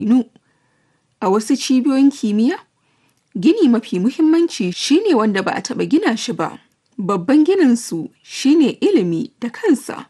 Falasɗinu. A wasu cibiyoyin kimiyya, gini mafi muhimmanci shine wanda ba a taɓa gina shi ba. Babban gininsu shine ilimi da kansa.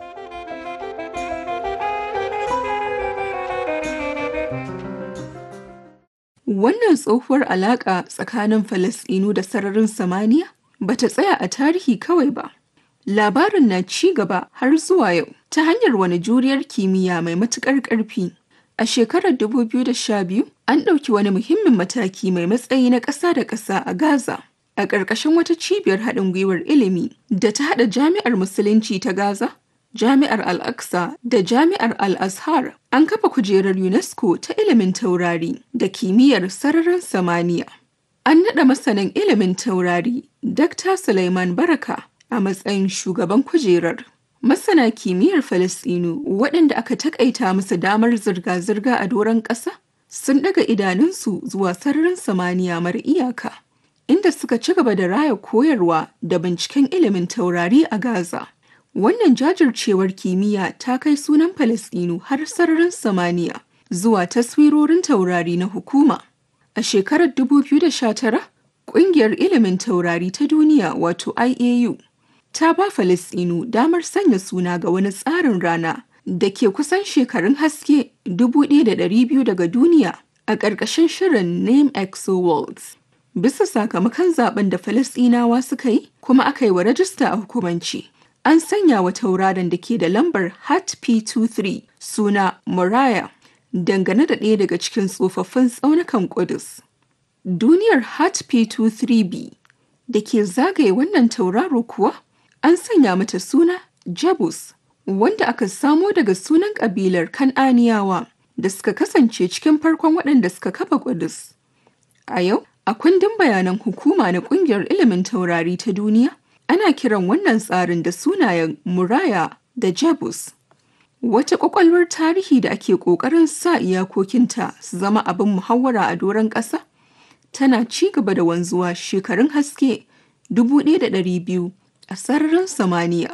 Wannan tsohuwar alaƙa tsakanin Falasɗinu da sararin samaniya ba ta tsaya a tarihi kawai ba. Labarin na ci gaba har zuwa yau ta hanyar wani juriyar kimiyya mai matuƙar ƙarfi. A shekarar 2012, an ɗauki wani muhimmin mataki mai matsayi na ƙasa da ƙasa a Gaza. A ƙarƙashin wata cibiyar haɗin gwiwar ilimi da ta haɗa Jami'ar Musulunci ta Gaza, Jami'ar Al-Aqsa da Jami'ar Al-Azhar, an kafa kujerar UNESCO ta ilimin taurari da kimiyyar sararin samaniya. An naɗa masanin ilimin taurari, Dr. Sulaiman Baraka, a matsayin shugaban kujerar. Masana kimiyyar Falasɗinu waɗanda aka takaita musu damar zirga-zirga a doron ƙasa sun ɗaga idanunsu zuwa sararin samaniya mara iyaka, inda suka ci gaba da raya koyarwa da binciken ilimin taurari a Gaza. Wannan jajircewar kimiyya ta kai sunan Falasɗinu har sararin samaniya zuwa taswirorin taurari na hukuma. A shekarar 2019, ƙungiyar ilimin taurari ta duniya wato IAU ta ba Falasɗinu damar sanya suna ga wani tsarin rana da ke kusan shekarun haske 1,200 daga duniya a ƙarƙashin shirin Name Exo Worlds. Bisa sakamakon zaben da Falasɗinawa suka yi kuma aka yi wa rajista a hukumanci. An sanya wa tauraron da ke da lambar HAT P23 suna Moriah dangane da ɗaya daga cikin tsofaffin tsaunukan Ƙudus. Duniyar HAT P23b da ke zagaye wannan tauraro kuwa an sanya mata suna Jebus, wanda aka samo daga sunan ƙabilar Kan'aniyawa da suka kasance cikin farkon waɗanda suka kafa Ƙudus. A yau, a kundin bayanan hukuma na ƙungiyar ilimin taurari ta duniya, ana kiran wannan tsarin da sunayen Muraya da Jebus. Wata ƙwaƙwalwar tarihi da ake ƙoƙarin sa iyakokinta su zama abin muhawara a doron ƙasa, tana ci gaba da wanzuwa shekarun haske 1,200 a sararin samaniya.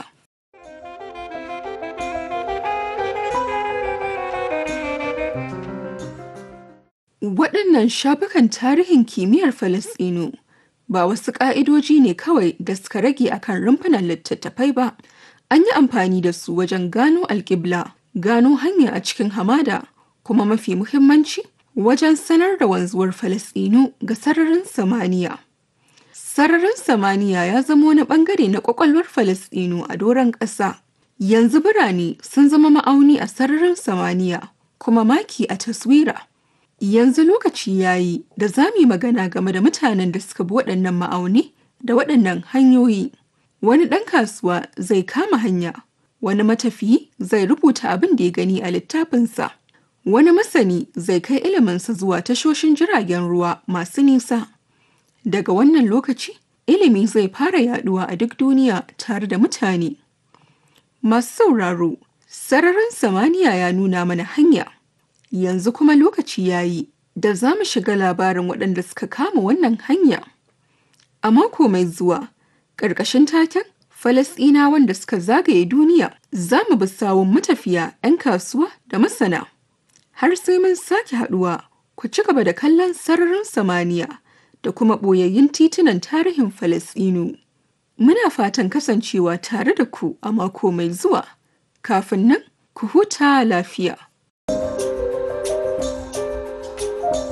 Waɗannan shafukan tarihin kimiyyar Falasɗinu ba wasu ƙa'idoji ne kawai da suka rage akan rumfunan littattafai ba. An yi amfani da su wajen gano alƙibla, gano hanya a cikin hamada, kuma mafi muhimmanci wajen sanar da wanzuwar Falasɗinu ga sararin samaniya. Sararin samaniya ya zama wani ɓangare na ƙwaƙwalwar Falasɗinu a doron ƙasa. Yanzu birane sun zama ma'auni a sararin samaniya, kuma maki a taswira. Yanzu lokaci ya yi da za mu yi magana game da mutanen da suka bi waɗannan ma'auni da waɗannan hanyoyi. Wani ɗan kasuwa zai kama hanya, wani matafiyi zai rubuta abin da ya gani a littafinsa. Wani masani zai kai iliminsa zuwa tashoshin jiragen ruwa masu nisa. Daga wannan lokaci, ilimi zai fara yaduwa a duk duniya tare da mutane. Masu sauraro, sararin samaniya ya nuna mana hanya. Yanzu kuma lokaci ya yi da za mu shiga labarin waɗanda suka kama wannan hanya. A mako mai zuwa, ƙarƙashin taken Falasɗinawan da suka zagaye duniya, za mu bi sawun matafiya, 'yan kasuwa da masana. Har sai mun sake haɗuwa, ku ci gaba da kallon sararin samaniya da kuma ɓoyayyun titunan tarihin Falasɗinu. Muna fatan kasancewa tare da ku a mako mai zuwa. Kafin nan, ku huta lafiya.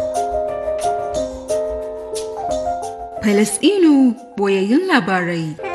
Falasɗinu ɓoyayyun labarai.